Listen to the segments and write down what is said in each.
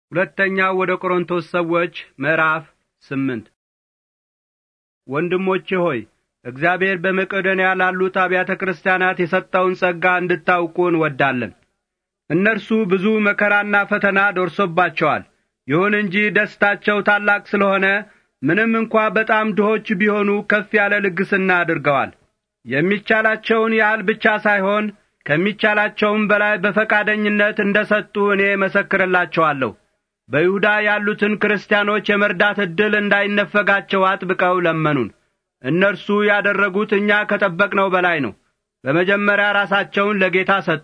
ሁለተኛው ወደ ቆሮንቶስ ሰዎች ምዕራፍ ስምንት ወንድሞቼ ሆይ እግዚአብሔር በመቄዶንያ ላሉት አብያተ ክርስቲያናት የሰጠውን ጸጋ እንድታውቁ እንወዳለን። እነርሱ ብዙ መከራና ፈተና ደርሶባቸዋል። ይሁን እንጂ ደስታቸው ታላቅ ስለሆነ ምንም እንኳ በጣም ድሆች ቢሆኑ ከፍ ያለ ልግስና አድርገዋል። የሚቻላቸውን ያህል ብቻ ሳይሆን ከሚቻላቸውም በላይ በፈቃደኝነት እንደ ሰጡ እኔ መሰክርላቸዋለሁ። በይሁዳ ያሉትን ክርስቲያኖች የመርዳት ዕድል እንዳይነፈጋቸው አጥብቀው ለመኑን። እነርሱ ያደረጉት እኛ ከጠበቅነው በላይ ነው። በመጀመሪያ ራሳቸውን ለጌታ ሰጡ።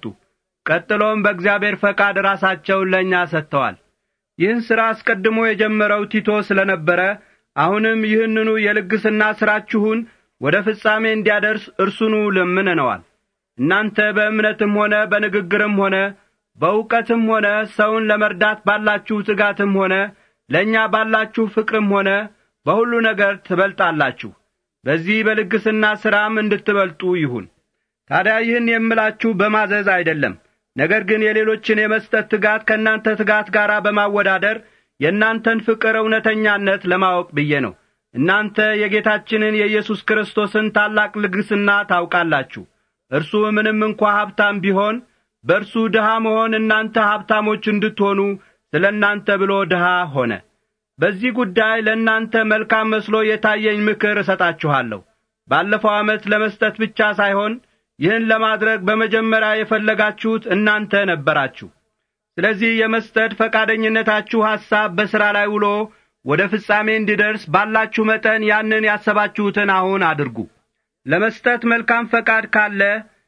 ቀጥሎም በእግዚአብሔር ፈቃድ ራሳቸውን ለእኛ ሰጥተዋል። ይህን ሥራ አስቀድሞ የጀመረው ቲቶ ስለ ነበረ አሁንም ይህንኑ የልግስና ሥራችሁን ወደ ፍጻሜ እንዲያደርስ እርሱኑ ለምነነዋል። እናንተ በእምነትም ሆነ በንግግርም ሆነ በእውቀትም ሆነ ሰውን ለመርዳት ባላችሁ ትጋትም ሆነ ለእኛ ባላችሁ ፍቅርም ሆነ በሁሉ ነገር ትበልጣላችሁ። በዚህ በልግስና ሥራም እንድትበልጡ ይሁን። ታዲያ ይህን የምላችሁ በማዘዝ አይደለም፣ ነገር ግን የሌሎችን የመስጠት ትጋት ከእናንተ ትጋት ጋር በማወዳደር የእናንተን ፍቅር እውነተኛነት ለማወቅ ብዬ ነው። እናንተ የጌታችንን የኢየሱስ ክርስቶስን ታላቅ ልግስና ታውቃላችሁ። እርሱ ምንም እንኳ ሀብታም ቢሆን በእርሱ ድሃ መሆን እናንተ ሀብታሞች እንድትሆኑ ስለ እናንተ ብሎ ድሃ ሆነ። በዚህ ጉዳይ ለእናንተ መልካም መስሎ የታየኝ ምክር እሰጣችኋለሁ። ባለፈው ዓመት ለመስጠት ብቻ ሳይሆን ይህን ለማድረግ በመጀመሪያ የፈለጋችሁት እናንተ ነበራችሁ። ስለዚህ የመስጠት ፈቃደኝነታችሁ ሐሳብ በሥራ ላይ ውሎ ወደ ፍጻሜ እንዲደርስ ባላችሁ መጠን ያንን ያሰባችሁትን አሁን አድርጉ። ለመስጠት መልካም ፈቃድ ካለ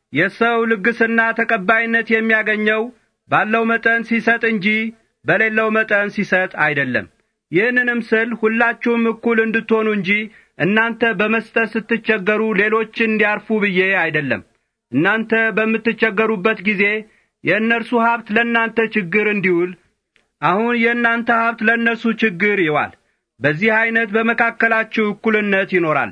የሰው ልግስና ተቀባይነት የሚያገኘው ባለው መጠን ሲሰጥ እንጂ በሌለው መጠን ሲሰጥ አይደለም። ይህንንም ስል ሁላችሁም እኩል እንድትሆኑ እንጂ እናንተ በመስጠት ስትቸገሩ ሌሎች እንዲያርፉ ብዬ አይደለም። እናንተ በምትቸገሩበት ጊዜ የእነርሱ ሀብት ለእናንተ ችግር እንዲውል፣ አሁን የእናንተ ሀብት ለእነርሱ ችግር ይዋል። በዚህ ዐይነት በመካከላችሁ እኩልነት ይኖራል።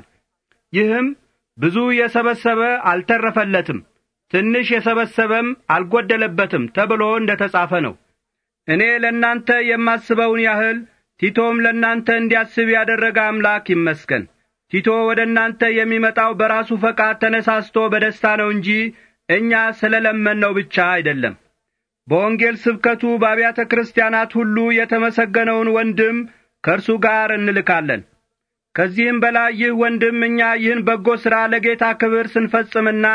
ይህም ብዙ የሰበሰበ አልተረፈለትም፣ ትንሽ የሰበሰበም አልጐደለበትም ተብሎ እንደ ተጻፈ ነው። እኔ ለእናንተ የማስበውን ያህል ቲቶም ለእናንተ እንዲያስብ ያደረገ አምላክ ይመስገን። ቲቶ ወደ እናንተ የሚመጣው በራሱ ፈቃድ ተነሳስቶ በደስታ ነው እንጂ እኛ ስለ ለመንነው ብቻ አይደለም። በወንጌል ስብከቱ በአብያተ ክርስቲያናት ሁሉ የተመሰገነውን ወንድም ከእርሱ ጋር እንልካለን። ከዚህም በላይ ይህ ወንድም እኛ ይህን በጎ ሥራ ለጌታ ክብር ስንፈጽምና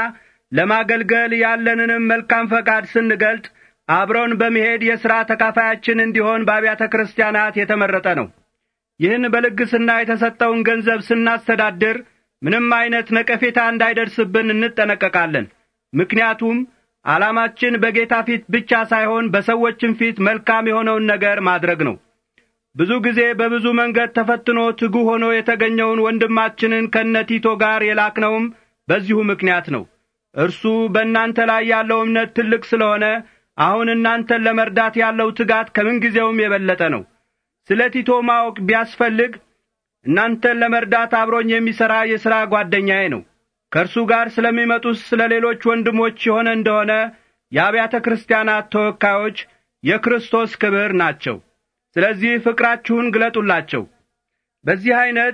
ለማገልገል ያለንንም መልካም ፈቃድ ስንገልጥ አብረውን በመሄድ የሥራ ተካፋያችን እንዲሆን በአብያተ ክርስቲያናት የተመረጠ ነው። ይህን በልግስና የተሰጠውን ገንዘብ ስናስተዳድር ምንም ዐይነት ነቀፌታ እንዳይደርስብን እንጠነቀቃለን። ምክንያቱም ዓላማችን በጌታ ፊት ብቻ ሳይሆን በሰዎችም ፊት መልካም የሆነውን ነገር ማድረግ ነው። ብዙ ጊዜ በብዙ መንገድ ተፈትኖ ትጉ ሆኖ የተገኘውን ወንድማችንን ከነቲቶ ጋር የላክነውም በዚሁ ምክንያት ነው። እርሱ በእናንተ ላይ ያለው እምነት ትልቅ ስለሆነ አሁን እናንተን ለመርዳት ያለው ትጋት ከምንጊዜውም የበለጠ ነው። ስለ ቲቶ ማወቅ ቢያስፈልግ እናንተን ለመርዳት አብሮኝ የሚሠራ የሥራ ጓደኛዬ ነው። ከእርሱ ጋር ስለሚመጡት ስለ ሌሎች ወንድሞች የሆነ እንደሆነ የአብያተ ክርስቲያናት ተወካዮች የክርስቶስ ክብር ናቸው። ስለዚህ ፍቅራችሁን ግለጡላቸው። በዚህ ዐይነት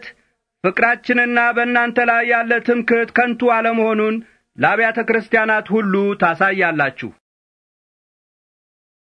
ፍቅራችንና በእናንተ ላይ ያለ ትምክህት ከንቱ አለመሆኑን ለአብያተ ክርስቲያናት ሁሉ ታሳያላችሁ።